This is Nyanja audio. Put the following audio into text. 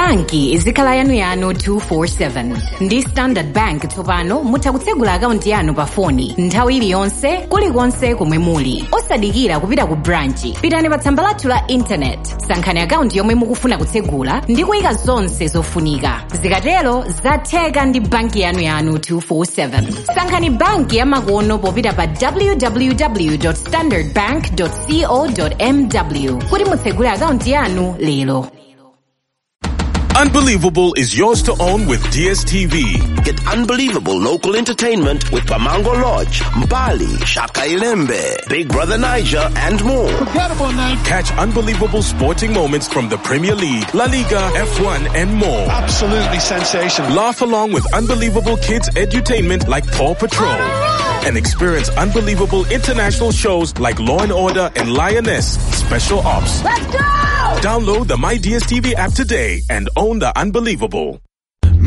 banki izikhala yanuyanu 247 ndi standard bank tsopano mutha kutsegula akaunti yanu pa foni nthawi iliyonse kulikonse komwe muli osadikira kupita ku branchi pitani pa tsamba lathu la intanet sankhani akaunti yomwe mukufuna kutsegula ndi kuyika zonse zofunika zikatero zatheka ndi banki yanu yanu 247 sankhani banki yamakono popita pa www standardbank co mw kuti mutsegule akaunti yanu lero Unbelievable is yours to own with DSTV. Get unbelievable local entertainment with Pamango Lodge, Mbali, Shaka Ilembe, Big Brother Niger, and more. Incredible night. Catch unbelievable sporting moments from the Premier League, La Liga, F1, and more. Absolutely sensational. Laugh along with unbelievable kids edutainment like Paw Patrol. And experience unbelievable international shows like Law and Order and Lioness Special Ops. Let's go! Download the My DSTV app today and own the unbelievable.